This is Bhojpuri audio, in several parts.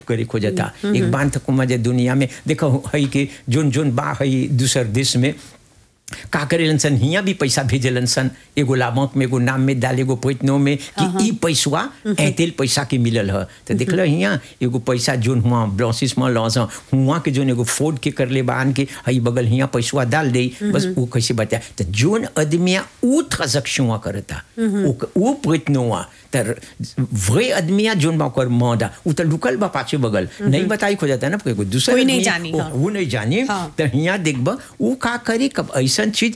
करे खोजता एक बार तक मजे दुनिया में देखो हई के जोन जोन बा हई दूसर देश में का करेलन सन हियां भी पैसा भेजेलन सन एगो लाभक में एगो नाम में डाल एगो पैतनो में कि ई पैसवा ऐतेल पैसा के मिलल ह तो देखल हियां एगो पैसा जोन हुआ ब्लॉसिस में लॉस हुआ के जोन एगो फोर्ड के करले बान के हई बगल हियां पैसवा डाल दे बस वो कैसे बता तो जोन आदमिया ऊ ट्रांजैक्शन करता ऊ पैतनोवा तर वही आदमिया जोन बा ओकर मौदा उ तो लुकल बा पाछे बगल नहीं बताई खो जाता ना कोई दूसरा कोई नहीं आदमी, जानी, ओ, हाँ। वो नहीं जानी हाँ। तो हियां देखब उ का करी कब ऐसन चीज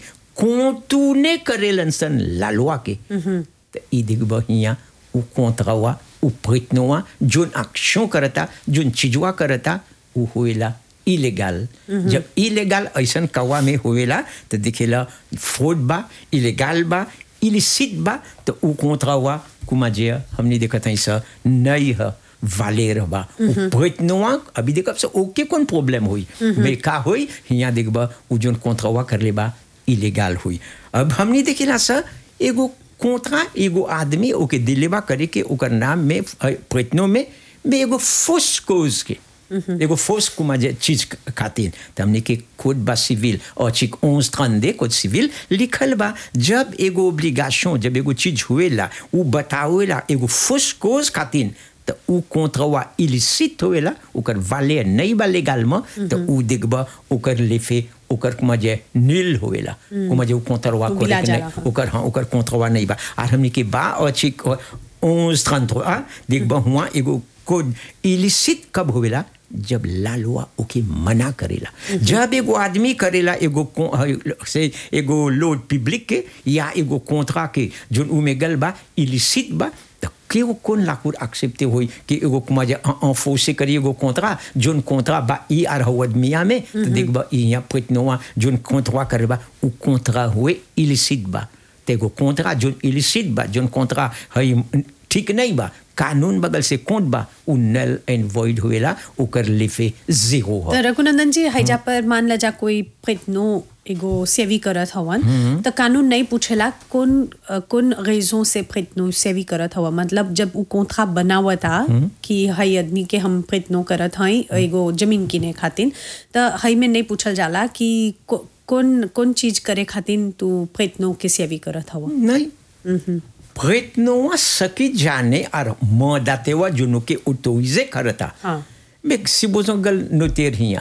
कोतूने करेलन सन लालवा के तो ई देखब हियां उ कोंतरवा उ प्रयत्नवा जोन अक्षों करता जोन चीजवा करता उ होएला इलेगाल जब इलेगाल ऐसन कवा में होएला तो दिखेला फ्रॉड बा इलेगाल बा इलिसिट बा तो उ कोंतरवा कुमा जे हमने देखत हई सा नहीं है वालेर बा प्रयत्नवा अभी देखब से ओके कौन प्रॉब्लम हुई बे का हुई हियां देखब उ जोन कोंतरवा कर ले बा इलीगल हुई अब हमने देखेला सर एगो कोंतरा एगो आदमी ओके दिलेबा करे के ओकर नाम में अ, प्रयत्नों में में एगो फोर्स कोज के एगो फोर्स कुमा जे चीज खातिर त हमने के कोड बा सिविल और चिक 11 32 कोड सिविल लिखल बा जब एगो ओब्लिगेशन जब एगो चीज हुएला उ बतावेला एगो फोर्स कोज खातिर त उ कोंत्रवा इलिसिट होएला ओकर वाले नहीं बा लेगाल में त उ देखब ओकर लेफे ओकर कुमा जे नील होएला कुमा जे उ कोंत्रवा उ को गिला जाला, नहीं हाँ। ओकर हाँ ओकर कोंत्रवा नहीं बा और हमने के बा और चिक 11 33 देखब हुआ एगो कोड इलिसिट कब होएला जब लालवा ओके मना करेला जब एगो आदमी करेला एगो को- ह- से एगो लोड पब्लिक के या एगो कोंत्रा के जोन उ में गल बा इलिसिट बा तो केगो कौन लाकुर एक्सेप्टे होई कि एगो कुमा जे अनफोर्से करी एगो कोंत्रा जोन कोंत्रा बा ई आर हो आदमिया में तो देखबा ई यहाँ प्रयत्नवा जोन कोंत्रा करे बा उ कोंत्रा हुए इलिसिट बा तो एगो कोंत्रा जोन इलिसिट बा जोन कोंत्रा हई ठीक नहीं बा कानून बगल से कोंट बा उ नल एंड वॉइड होएला ओकर लिफे जीरो तो हो रघुनंदन जी हैजा पर मान ला जा कोई प्रयत्नो एगो सेवी करत हवन तो कानून नहीं पूछेला कौन अ, कौन रेजों से प्रयत्नो सेवी करत हवा मतलब जब उ कोंथा बनावता कि हई आदमी के हम प्रयत्नो करत हई एगो जमीन किने खातिर तो हई में नहीं पूछल जाला कि को- कौन कौन चीज करे खातिर तू प्रयत्नो के सेवी करत हवा नहीं प्रयत्नवा सकी जाने और मदातेवा जुनो के उतोइजे करता हाँ। मैं सिबोजो गल नोतेर हिया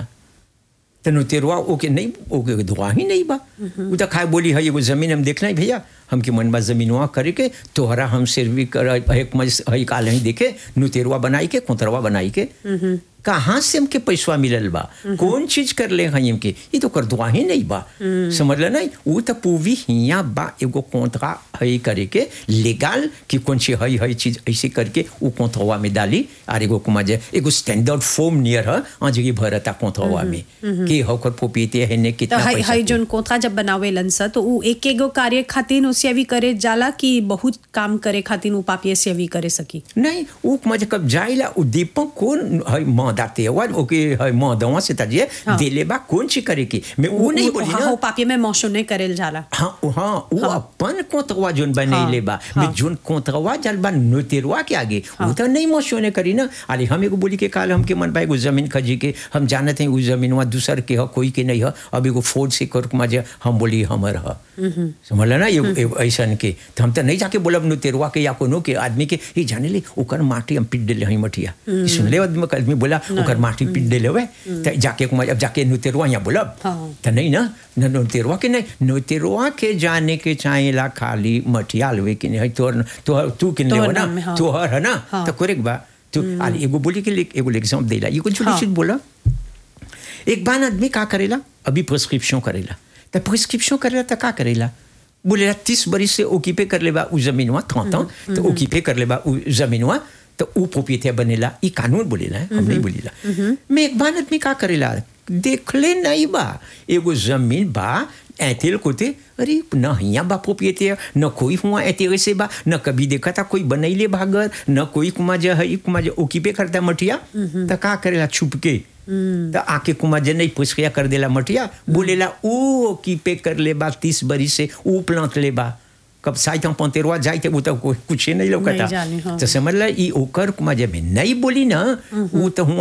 तो नोतेरवा ओके नहीं ओके दुआ ही नहीं बा उ तो खाए बोली है एगो जमीन हम देखना है भैया हमके मन बा जमीनवा करे के तोहरा हम सिर्फ कर एक मज हई काल ही देखे नुतेरवा बनाई के कोतरवा बनाई के कहाँ से हमके पैसवा मिलल बा कौन चीज कर ले हई हमके ये तो कर दुआ ही नहीं बा समझ ल नहीं वो तो पूवी हिया बा एगो कोंतरा हई करे के लेगाल कि कौन सी हई हई चीज ऐसे करके वो कोंतरवा में डाली और एगो कुमा जे एगो स्टैंडर्ड फॉर्म नियर है अजगी भरता कोंतरवा में कि होकर पोपीते है ने तो कितना हई पैसा हई जोन कोंथा जब बनावे लंस तो उ एक एगो कार्य खातिर सेवी करे जाला कि बहुत काम करे खातिर उ पापिये सेवी करे सकी नहीं वो मजे कब जाइला उ दीपक कौन है माँ दाते हुआ ओके है माँ दवा से ताजिए हाँ। दिले बा कौन ची करे की मैं वो नहीं बोली हाँ, ना हो पापिये में मौसो नहीं करेल जाला हाँ उ- हाँ वो अपन कोंतरवा जोन बनैले बा हाँ। मैं जोन कोंतरवा जल बा नोतेरवा के आगे वो तो नहीं मोशो ने करी ना अरे हम एगो बोली के काल हमके मन पाए जमीन खजी के हम जानते हैं वो जमीनवा दूसर के ह कोई के नहीं ह अब एगो फोर्ड से कर मजे हम बोली हमर ह समझ ना एगो एगो ऐसन के तो हम तो नहीं जाके बोलब नोतेरवा के या कोनो के आदमी के ये जाने ले ओकर माटी हम पीट देले हई मठिया ई सुन ले आदमी आदमी बोला ओकर माटी पीट देले हुए तो जाके कुमार अब जाके नोतेरवा यहाँ बोलब हाँ। तो नहीं ना न नोतेरवा के नहीं नोतेरवा के जाने के चाहेला खाली मटियाल वे कि नहीं तोर तोहर तू किन ले तोहर ना नाम में, हाँ। तोहर है ना हाँ। तो करेक्ट बा तू आली एगो बोली के लिए एगो एग्जाम देला एगो छोटी हाँ। चीज बोला एक बार आदमी का करेला अभी प्रिस्क्रिप्शन करेला तो प्रिस्क्रिप्शन करेला तो का करेला बोलेला तीस बरिस से ओकीपे कर लेबा उ जमीनवा थौता तो ओकीपे कर लेबा उ जमीनवा तो उ प्रोपिएटर बनेला ई कानून बोलेला है, हम नहीं बोलेला मैं एक बार आदमी का करेला देखले नहीं बा एगो जमीन बा ऐतेल कोते अरे न हियाँ बा प्रोपिएटर न कोई हुआ ऐते से बा न कभी देखा था कोई बनैले भागर न कोई कुमा जे है कुमा जे ओकीपे करता मटिया तो का करेला छुप के तो आके कुमा जे नहीं पुष्किया कर देला मटिया बोलेला ऊ ओकीपे कर ले बा तीस बरी से ऊ प्लांट ले बा कब साइट हम पंतेरवा जाए थे वो तो कोई कुछ ही नहीं नहीं लौकता जानी, हाँ। तो समझ ला ई ओकर कुमा जे में नहीं बोली ना वो तो हुआ